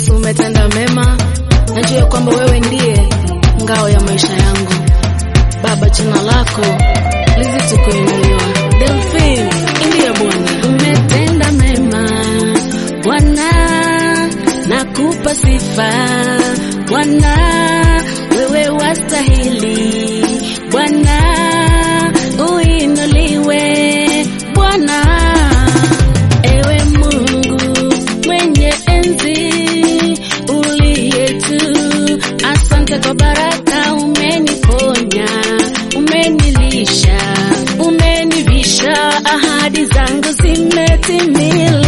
Yesu umetenda mema, najua kwamba wewe ndiye ngao ya maisha yangu. Baba, jina lako lizidi kuinuliwa. Delphine, ndiye Bwana. Umetenda mema Bwana, nakupa sifa Bwana, wewe wastahili Bwana, uinuliwe Bwana. Ewe Mungu mwenye enzi uliye juu, asante kwa baraka umeniponya, umenilisha, umenivisha, ahadi zangu zimetimia.